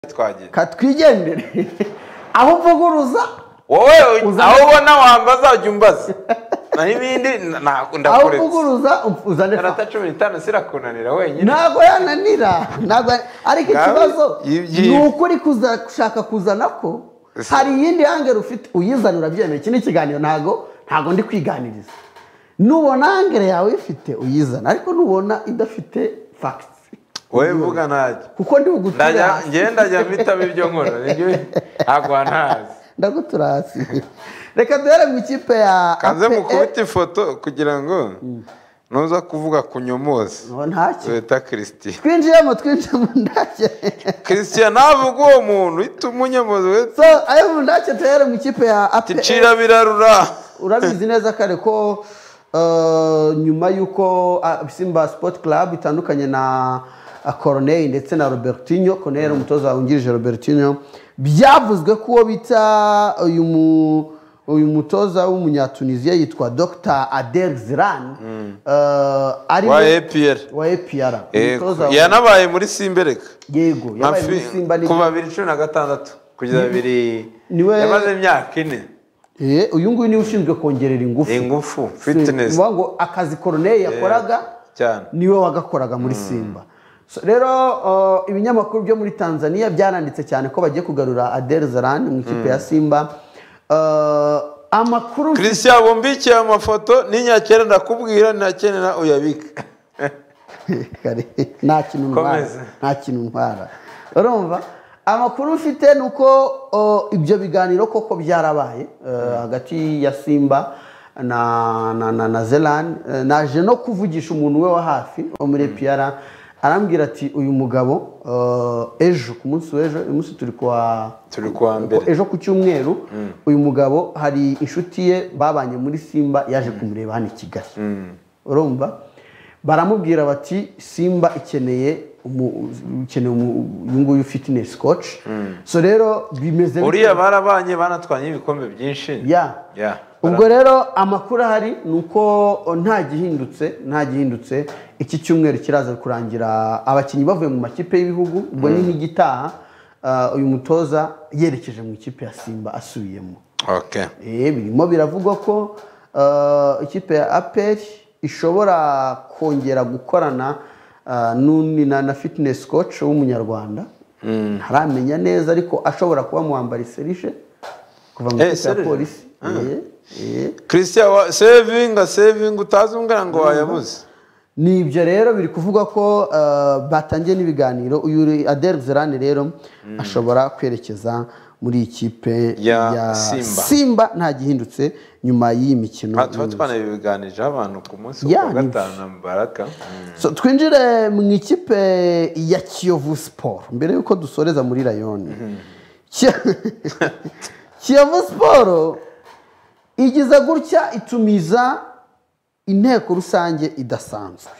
twagiye katwigendere aho uvuguruza wowe Uzana- aho ubona wambaza ujya umbaza naho ibindi na- na- aho ndakuretse uvuguruza uzane fa karata cumi n'itanu sirakunanira wenyine ntabwo yananira ntabwo ya- ariko Ngawe, ikibazo ibyi- ni uko uri kuza gushaka kuzana ko Ese- hari iyindi hangeri ufite uyizana urabyemeye iki ni ikiganiro ntabwo ntabwo ndi kwiganiriza nubona hangeri yawe uyifite uyizana ariko nubona idafite fagiti wowe mvuga ntacyo kuko ndi bugutura ndajya hasi njyewe ndajya mpitamo ibyo nkora nibyo ntabwo ntazi ndagutura hasi reka duhere mu ikipe ya kanze APR. mukubita ifoto kugira ngo nuza kuvuga ku nyomozi Ngo ntacyo wita christian twinjiyemo twinjiyemo ndacye christian navuga uwo muntu uhita umunyomozi wita so ayo mu ndacye duhere mu ikipe ya APR. ncira birarura urabizi neza kare ko eh, nyuma y'uko ah, simba sport club itandukanye na ah, corneille ndetse na robertinho corneille yari umutoza wungirije robertinho byavuzwe ko uwo bita uyu mu uyu mutoza w'umunyatuniziya yitwa dr adel ziran eh, ari wa epr wa epr umutoza wa- yanabaye muri simbereka yego yabaye muri simba ni kuva bibiri cumi na gatandatu kugeza bibiri Niwe- yamaze imyaka ine Eh, uyu nguyu niwe ushinzwe kongerera ingufu ingufu fitness Ni ukuvuga ngo akazi corneille yakoraga cyane niwe wagakoraga muri simba So, rero uh, ibinyamakuru byo muri tanzania byaranditse cyane ko bagiye kugarura adel zaran mu ikipe ya simba Uh, amakuru christian bumbikiye amafoto n'inyakera ndakubwira ntakenera uyabika Kare, nta kintu ntwara Komeza. nta kintu ntwara urumva amakuru mfite ni uko uh, ibyo biganiro koko byarabaye uh, hagati ya simba na na na, na zelan uh, naje no kuvugisha umuntu we wa hafi wo muri epiyara arambwira ati uyu mugabo uh, ejo ku munsi w'ejo uyu munsi turi kuwa turi kuwa ko mbere ejo ku cyumweru uyu mugabo hari inshuti ye babanye muri simba yaje kumureba hano i kigali urumva baramubwira bati simba ikeneye umu- ikeneye umu- uyu nguyu fitinesi koci so rero bimeze uriya barabanye banatwanye ibikombe byinshi ya Ya, ubwo rero amakuru ahari ni uko o, nta gihindutse nta gihindutse iki cyumweru kiraza kurangira abakinnyi bavuye mu makipe y'ibihugu ubwo ni nk'igitaha ah, uyu mutoza yerekeje mu ikipe ya simba asubiyemo okay Eh, birimo biravugwa ko ah, ikipe ya aperi ishobora kongera gukorana ah, n'undi na na fitinesi koci w'umunyarwanda ntaramenya neza ariko ashobora kuba muwambara iserishe kuva mu Eh, ikipe ya Serije? polisi Eh, eh. christian wa sevinga sevinga utazi umbwira ngo wayabuze ni ibyo rero biri kuvuga ko eh, batangiye n'ibiganiro uyu Adel Zerane rero ashobora kwerekeza muri iyi kipe Ya Simba. nta gihindutse nyuma y'iyi mikino Ah, tuba twanabiganijeho abantu ku munsi Ya, wa ni- gatanu na mubaraka Mm. So, twinjire mu ikipe ya kiyovu siporo mbere y'uko dusoreza muri rayoni Ki- kiyovu siporo igiza gutya itumiza inteko rusange idasanzwe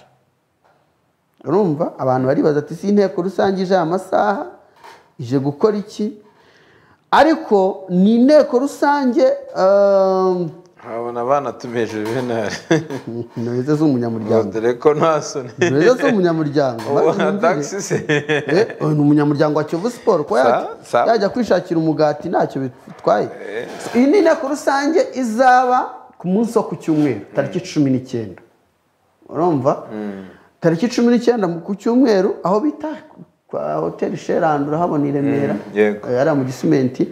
urumva abantu baribaza ati si inteko rusange ije amasaha ije gukora iki ariko ni inteko rusange um, nkabona banatumije juvenali ntibeze z'umunyamuryango dore ko nta soni ntibeze z'umunyamuryango ubona Bariya ni- tagisi se Eh, uyu ni umunyamuryango wa kiyovu siporo kuba Sa- yajya- sa- yajya kwishakira umugati ntacyo bitwaye So, iyi ni inteko rusange izaba ku munsi wo ku cyumweru tariki cumi n'icyenda urumva tariki cumi n'icyenda mu- ku cyumweru aho bita kwa hoteli sherand urahabona i remera Mm, yego. Eh, hariya mu gisimenti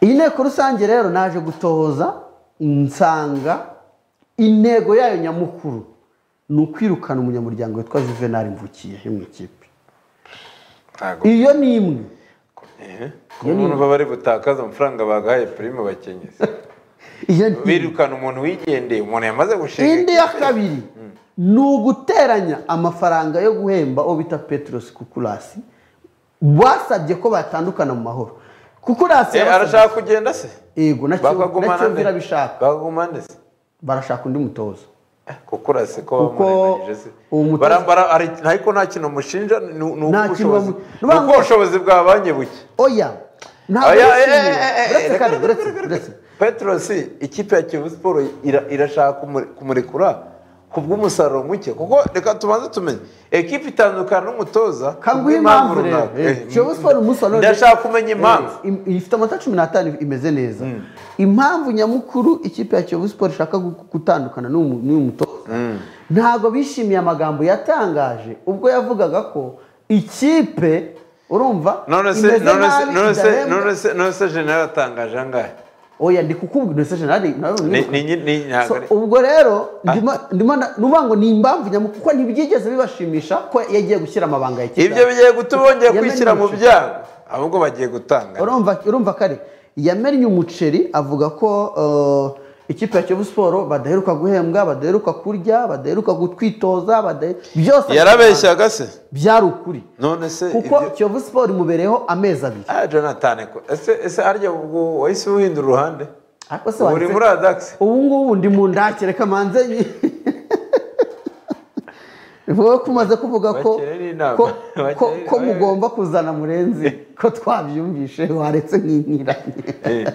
iyi nteko rusange rero naje gutohoza nsanga intego yayo nyamukuru ni ukwirukana umunyamuryango witwa juvenal mvukiye yo mu ikipe ntago iyo ni imwe ku muntu baba bari gutakaza amafaranga bagahaye prime bakenyezi iyo ni imwe. birukana umuntu wigendeye umuntu yamaze gushinga indi ya kabiri ni uguteranya amafaranga yo guhemba uwo bita petros kukurasi basabye ko batandukana mu mahoro kukurasi Eh, yabasabye- arashaka kugenda se yego na Kiyovu- na bakagumana kiyovu nde irabishaka bakagumana se barashaka undi mutoza Eh, kukura se ko Kuko bamurenganyije se uwo mutoza- barambara ari- ariko nta kintu mushinja ni ni uko Nta kintu ubushobozi bamu- ni uko ubushobozi bwa banki buke oya ntabwo Oya, eh, yishimiye eh, eh, eh, uretse reka- kare uretse uretse petrosi ikipe ya kiyovu siporo ira- irashaka kumure- kumurekura ku bw'umusaruro muke kuko reka tubanze tumenye ekipa itandukana n'umutoza ku kanguhe bw'impamvu impamvu rero runaka. Eh, Eh, kiyovu siporo umunsi wa none ndashaka kumenya impamvu Eh, im- ifite amanota cumi n'atanu imeze neza impamvu nyamukuru ikipe ya kiyovu siporo ishaka gu- gutandukana n'uyu n'uyu mutoza ntabwo bishimiye amagambo yatangaje ubwo yavugaga ko ikipe urumva none se imeze none se nabi, none se idahembwa. none se none se general atangaje angahe oya ndi kukubwira ese jenali ni ni ni ni- ntabwo So, ari- ubwo rero ndimo- ndimo na- nuvuga ngo ni impamvu nyamukuru kuko ntibyigeze bibashimisha ko yagiye gushyira amabanga ya kigali ibyo bigiye gutuma bongeye Yamennye kwishyira mu umuceri. byago ahubwo bagiye gutanga urumva urumva kare yamennye umuceri avuga ko eh, ikipe ya kiyovu siporo badaheruka guhembwa badaheruka kurya badaheruka gutwitoza badahe- byose yarabeshyaga se byari ukuri none se kuko ibyo- kiyovu siporo imubereyeho amezi abiri ah jonathan ko ese ese harya ubwo wahise uhindura uruhande ariko se uri muri wanditse adax ubu ngubu ndi mu ndakire kamanze ni wowe ko umaze kuvuga ko Bakirere inama. ko- ko Bakirere- ko mugomba kuzana murenzi ko twabyumvishe waretse nk'inkiranye Eh.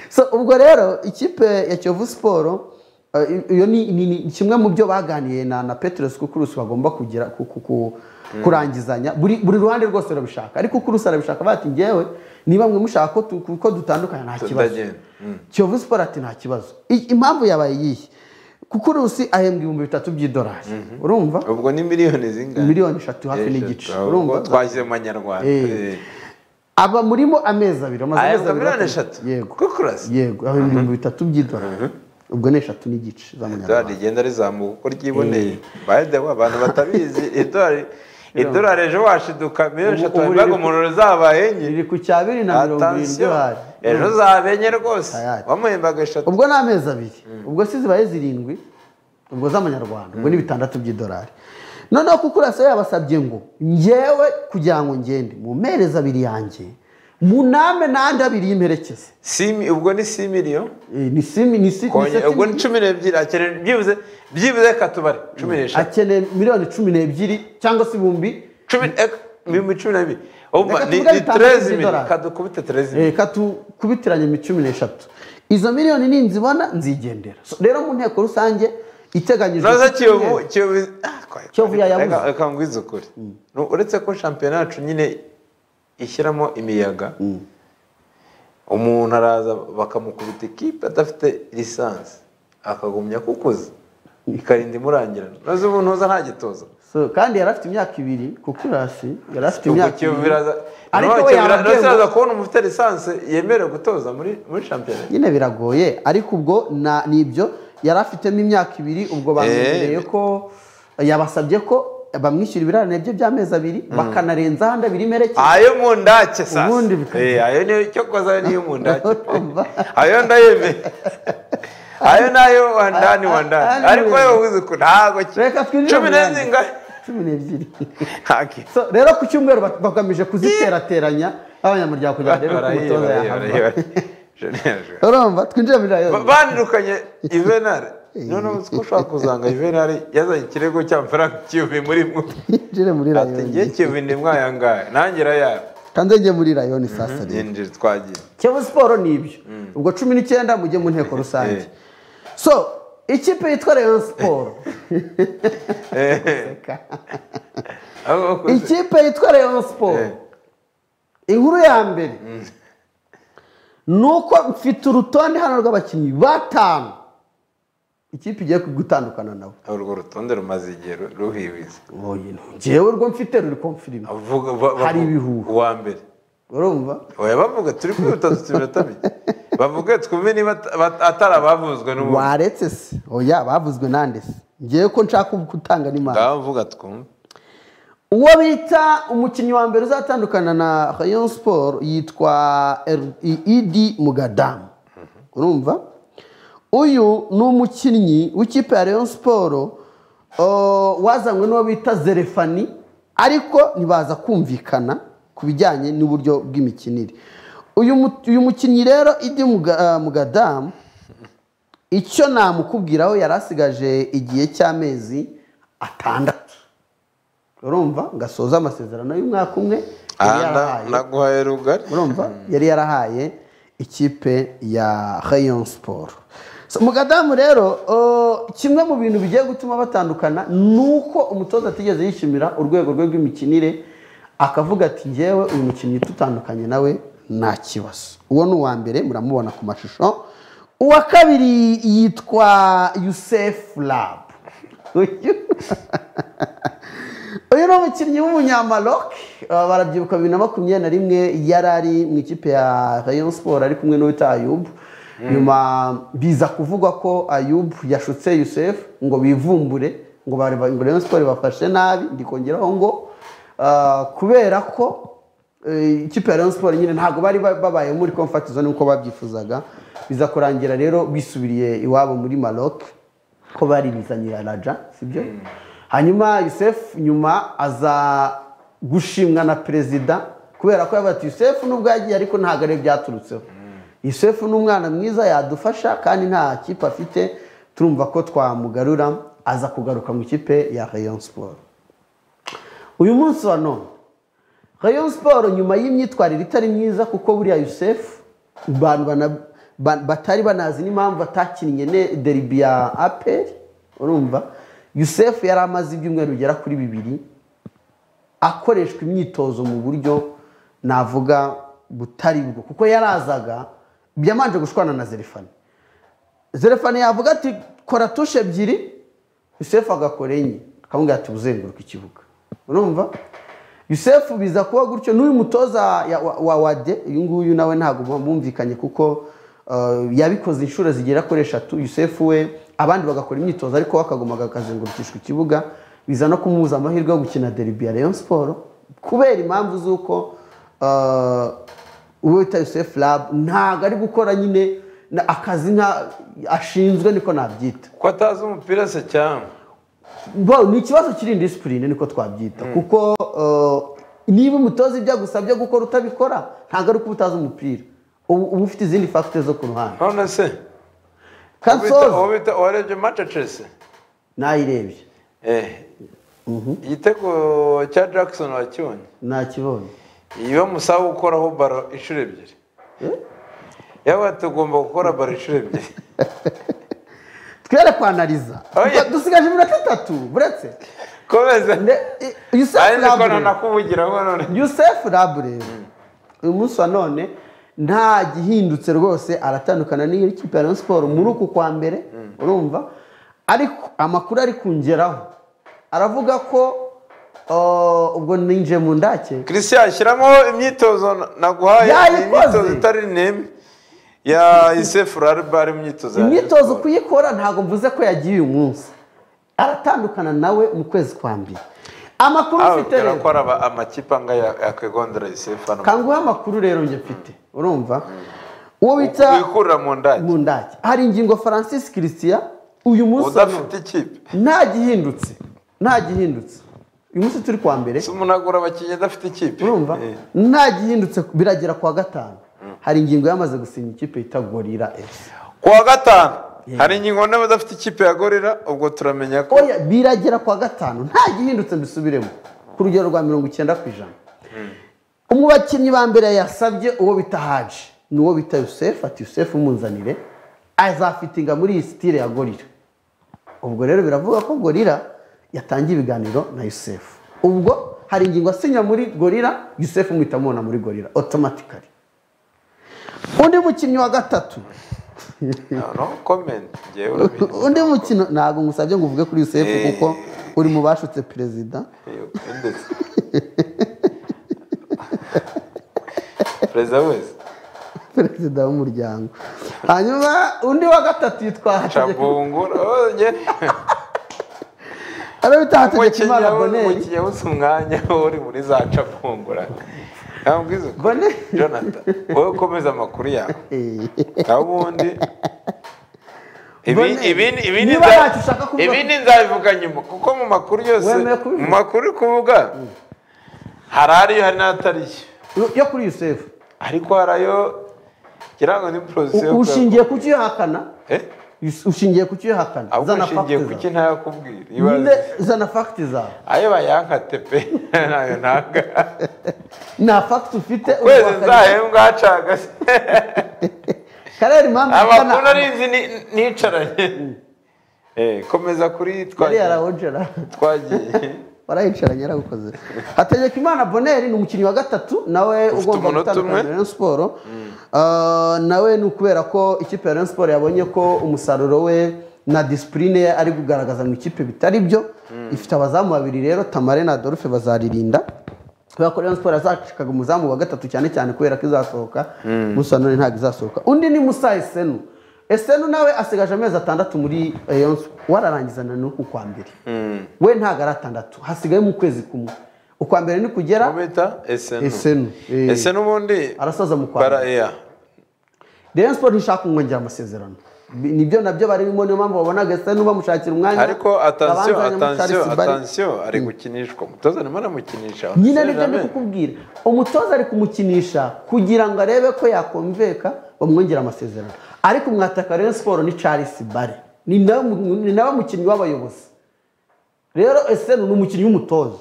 so ubwo rero ikipe ya kiyovu siporo eh, i- iyo ni ni- ni kimwe mu byo baganiye na na peteresi kukurusi bagomba kugira ku- ku- ku- kurangizanya buri buri ruhande rwose rurabishaka ariko kukurusi arabishaka bati ngewe niba mwe mushaka ko tu- ko dutandukana nta kibazo Tutagenda. kiyovu siporo ati nta kibazo I- impamvu yabaye iyihe kukurusi ahembwa ibihumbi bitatu by'idolari urumva ubwo ni miliyoni zingana miliyoni eshatu hafi n'igice urumva twashyize mu banyarwanda Eh. aba murimo amezi abiri amaze ahembwa amezi abiri miliyoni bakora- eshatu yego kukurasi yego ahembwa ibihumbi bitatu by'idolari ubwo ni eshatu n'igice idolari z'amanyarwanda rigenda rizamuka uko ryiboneye by the way abantu batabizi idolari idolari ejo washiduka miliyoni Ubu- eshatu ubu wabibaga riri- umuntu zabaye enye riri ku cya bibiri na mirongo irindwi atasiyo idolari ejo zaba enye rwose Hayati. wamuhembaga eshatu ubwo ni amezi abiri ubwo si zibaye zirindwi ubwo z'amanyarwanda ubwo ni bitandatu by'idolari noneho kukurasa yabasabye ngo ngewe kugira ngo ngende mu mpereza abiri yanjye muname n'andi abiri y'imperekeza Simi- ubwo ni si miliyoni Eh, ni simi ni si- ni Konye- seti ubwo ni cumi n'ebyiri akeneye byibuze byibuze reka tubare cumi n'eshatu akeneye miliyoni cumi n'ebyiri cyangwa se ibihumbi cumi eka- ibihumbi cumi n'abiri Umva, Reka ni tuvuge ni bitandatu terezi mili by'idolari. kadukubite terezi mili Eh, reka tukubitiranye mi- cumi n'eshatu izo miliyoni ninzibona nzigendera So, rero mu nteko rusange iteganyijwe noza ku kiyovu cyumweru- kiyovu ah, kwa- Kiyovu yayabuze. Reka- reka ngwize ukuri Nu- uretse ko shampiyona yacu nyine ishyiramo imiyaga umuntu araza bakamukubita ikipe adafite lisansi akagumya kukuza ikarinda imurangirana noza ubu ntuza nta gitoza So, kandi yari afite imyaka ibiri kukurasi yari afite ubwo imyaka kiyovu ibiri biraza ariko noneho we Kiyovu biraza- yarabwiwe noneho ngo- iraza kubona umuntu ufite lisansi yemerewe gutoza muri muri shampiyona nyine biragoye ariko ubwo na- ni ibyo yari afitemo imyaka ibiri ubwo bamwemereye ko yabasabye ko bamwishyura ibirarane bye by'amezi abiri bakanarenzaho andi abiri imperekeza ayo mu ndake sasa Ubundi bikaba- Eh, ayo niyo icyo koza ayo niyo mu ndake Urumva? ayo ndayemeye ayo nayo wandani wandani Ari- ariko wowe uzi uko ntabwo ki- reka twinjire cumi mu yandi. n'zingahe cumi n'ebyiri ntaki So, rero ku cyumweru bak- bagamije kuziterateranya abanyamuryango kugira ngo barebe ko umutoza yahanwa urumva twinjire muri rayon bandukanye ivenari noneho uzi ko ushobora kuzanga ivenari yazanye ikirego cy'amafaranga kiyovi muri mwe twinjire muri ati ngiye rayon kiyovi ni mwayangahe nangira yabo kandi njye muri rayon saa sita yinjira twagiye kiyovu siporo ni ibyo ubwo cumi n'icyenda mujye mu nteko rusange so ikipe yitwa rayon siporo Abo bakuze. ikipe yitwa rayon siporo Eh. inkuru ya mbere ni uko mfite urutonde hano rw'abakinnyi batanu ikipe igiye gutandukana nabo urwo rutonde rumaze igihe ru- ruhiwiza ngewe urwo mfite ruri komfirima Avuga- ba- ba- Hari ibihuha. uwa mbere urumva oya bavuga turi kwihuta dufite iminota mike bavuge twumve niba at- bat- atari abavuzwe n'ubu waretse se oya bavuzwe nande se ngewe ko nshaka gutanga n'imana ngaho vuga twumve uwo bita umukinnyi wa mbere uzatandukana na rayon sport yitwa Er- I- idi mugadamu urumva uyu ni umukinnyi w'ikipe ya rayon sport o, wazanywe n'uwo bita zerefani ariko ntibaza kumvikana ku bijyanye n'uburyo bw'imikinire uyu mu- uyu mukinnyi rero idi Muga- ah, mugadamu icyo namukubwiraho yari asigaje igihe cy'amezi atandatu urumva ngasoza amasezerano y'umwaka umwe aha yari yarahaye naguhaye rugari urumva yari yarahaye ikipe ya rayon sport So, mugadamu rero uh, kimwe mu bintu bigiye gutuma batandukana ni uko umutoza atigeze yishimira urwego rwe rw'imikinire akavuga ati ngewe uyu mukinnyi tutandukanye nawe nta kibazo uwo ni uwa mbere muramubona ku mashusho uwa kabiri yitwa yusefu rabu uyu uyu ni umukinnyi w'umunyamaroke uh, barabyibuka bibiri na makumyabiri na rimwe yari ari mu ikipe ya rayon siporo ari kumwe n'uwita ayubu nyuma biza kuvugwa ko ayubu yashutse yusefu ngo bivumbure ngo bari- ngo rayon siporo bafashe nabi ndikongeraho ngo uh, kubera ko eh, ikipe ya rayon siporo nyine ntabwo bari ba- babaye muri komfatizo nk'uko babyifuzaga biza kurangira rero bisubiriye iwabo muri maroke ko bari bizanye ya raja sibyo hanyuma yusef nyuma aza gushimwa na perezida kubera ko yavuga ati yusef nubwo yagiye ariko ntabwo ari byaturutseho yusef ni umwana mwiza yadufasha kandi nta kipe afite turumva ko twamugarura aza kugaruka mu ikipe ya rayon siporo uyu munsi wa none rayon siporo nyuma y'imyitwarire itari myiza kuko buriya yusef abantu bana- ba- batari banazi n'impamvu atakinnye ne- deribi ya aperi urumva yusef yari amaze ibyumweru bigera kuri bibiri akoreshwa imyitozo mu buryo navuga butari bwo kuko yarazaga yamanje gushwana na zerefani zerefani yavuga ati kora tushe ebyiri yusefu agakora enye akamubwira ati uzenguruka ikibuga urumva yusefu biza kuba gutyo n'uyu mutoza ya- wa- wa wade uyu nguyu nawe ntabwo bumvikanye kuko uh, yabikoze inshuro zigera kuri eshatu yusefu we abandi bagakora imyitozo ariko we akagumaga akazengurukishwa ikibuga biza no kumubuza amahirwe yo gukina deribi ya rayon siporo kubera impamvu z'uko uh, uwo wita yusef rabu ntabwo ari gukora nyine na- akazi nka ashinzwe niko nabyita ko atazi umupira se cyangwa Bo, ni ikibazo kiri disipurine niko twabyita kuko uh, niba umutoza ibyo agusabye gukora utabikora ntabwo ari uko uba utazi umupira uba uba ufite izindi fagite zo ku ruhande none se uwo kansoza bita uwarebye manchester se nayirebye eh igitego cya jackson wakibonye nakibonye iyo musaba gukoraho baro inshuro ebyiri yaba tugomba gukora baro inshuro ebyiri twere kwanariza Oya. dusigaje iminota itatu buretse komeza ari yusef niko rabu nanakuvugiraho none Yusef Rabure uyu munsi wa none nta gihindutse rwose aratandukana n'iyo kipe ya Rayon Sport muri uku kwa mbere urumva ariko amakuru ari kungeraho aravuga ko uh, ubwo ninjiye mu ndake christian shyiramo imyitozo na- naguhaye Yayikoze. Ni imyitozo itari neme ya isefu rariba ari imyitozo ya imyitozo Rayon Sports. kuyikora ntabwo mvuze ko yagiye uyu munsi aratandukana nawe mu kwezi kwa mbere amakuru Ah, ufite bibwira rero ko ari aba- amakipe anga yakwegondera isefu hano kanguhe amakuru rero njye mfite urumva uwo bita wikurira mu ndake mu ndake hari ingingo francis christian uyu munsi wa none udafite ikipe nta gihindutse nta gihindutse uyu munsi turi kwa mbere si umuntu agura abakinnyi adafite ikipe urumva Eh. nta gihindutse biragera kwa gatanu hari ingingo yamaze gusinya ikipe yita gorira fc kuwa gatanu hari ingingo nawe udafite ikipe ya gorira ubwo turamenya ko oya biragera kwa gatanu nta gihindutse mbisubiremo ku rugero rwa mirongo icyenda ku ijana mu bakinnyi ba mbere yasabye uwo bita haji ni uwo bita yusefu ati yusefu munzanire azafitinga muri iyi sitire ya gorira ubwo rero biravuga ko gorira yatangiye ibiganiro na yusefu ubwo hari ingingo asinya muri gorira yusefu muhita mubona muri gorira otomatikari undi mukinnyi wa gatatu no comment ngewe urabizi undi mukino ntabwo ngusabye ngo uvuge kuri yusefu Eh. kuko uri mu bashutse perezida Eh, ndetse. perezida wese perezida w'umuryango hanyuma undi wa gatatu yitwa Hategeka- cabungura oh, nge- aro bita hategekimana umukinnyi we- boneri umukinnyi wese umwanya we uri muri za cabungura ntabwiza Boneri. jonathan wowe komeza amakuru yawe naho ubundi ibi Boneri. ibi ibi ni Niba za- ntacyo ushaka kuvuga- ibi ni nzabivuga nyuma kuko mu makuru yose Wemeye kubivuga? mu makuru uri kuvuga hari ariyo hari n'atariyo yo kuri yusefu ariko hari ayo ngira ngo ni porosiyo U- ushingiye ku cyo uyohakana Yus- ushingiye ku cyo uyohakana ahubwo zana ushingiye fagiti ku zawe ki ntayakubwira Nde, ibaze zana fagiti zawe ayo bayankate pe ntayo ntabwo nta fagiti ufite kwezi uwakana- nzahembwa hacaga se karere impamvu amakuru arinzi ni- nicaranye Eh, komeza kuri yari twagiye yarawogera twagiye warayicaranye yaragukoze hategeka imana boneri ni umukinnyi wa gatatu nawe Ufite ugomba umunota gutandukana umwe. na rayon siporo Ah, nawe ni ukubera ko ikipe ya rayon siporo yabonye ko umusaruro we na disipurine ye ari kugaragaza mu ikipe bitari byo ifite abazamu babiri rero tamare na adolphe bazaririnda kubera ko rayon siporo yazacikaga umuzamu wa gatatu cyane cyane kubera ko izasohoka gusa none ntabwo izasohoka undi ni musa esenu esenu nawe asigaje amezi atandatu muri rayon siporo wararangizana n'uku kwa mbere we ntabwo ari atandatu hasigaye mu kwezi kumwe ukwa mbere ni kugera mubita esenu esenu eh. esenu ubundi arasaza mu kwa mbere baraya rayon siporo ntishaka kumwongera amasezerano Bi- nibyo nabyo barimo niyo mpamvu babonaga esenu bamushakira umwanya ariko atansiyo Kabanza nyamutari atansiyo Sibari. atansiyo ari gukinishwa umutoza arimo aramukinisha nyine nibyo ndi kukubwira umutoza ari kumukinisha kugira ngo arebe ko yakumveka bamwongera amasezerano ariko mwataka rayon siporo ni charles bare ni nawe mu- ni nawe mukinnyi w'abayobozi rero esenu ni umukinnyi w'umutoza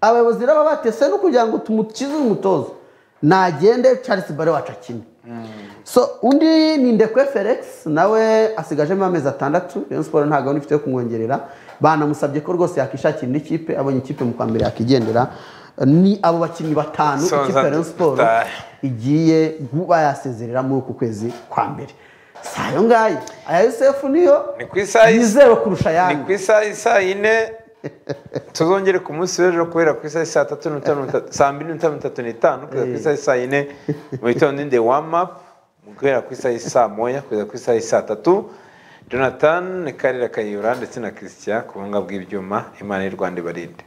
abayobozi rero baba bati esenu kugira ngo tumukize uyu mutoza nagende charles bare wacu akine so undi ni ndekwe felix nawe asigajemo amezi atandatu rayon siporo nta gahunda ifite yo kumwongerera banamusabye ko rwose yakwishakira indi kipe abonye ikipe mu kwa mbere yakigendera ni abo bakinnyi batanu So, ikipe ya rayon nza- siporo nda- igiye kuba yasezerera muri uku kwezi kwa mbere si ayo ngayo aya yosefu niyo Ni ku isaha y'is- yizewe kurusha ayandi ni ku isaha isaa yine tuzongere ku munsi w'ejo kubera ku isaha saa tatu n'iminota mirongo itatu saa mbiri n'iminota mirongo itatu n'itanu kugeza ku isaha saa yine mu gitondo inde wamapu guhera ku isaha saa moya kugeza ku isaha saa tatu jonathan karira kayihura ndetse na christian ku buhanga bw'ibyuma imana y'u rwanda ibarinde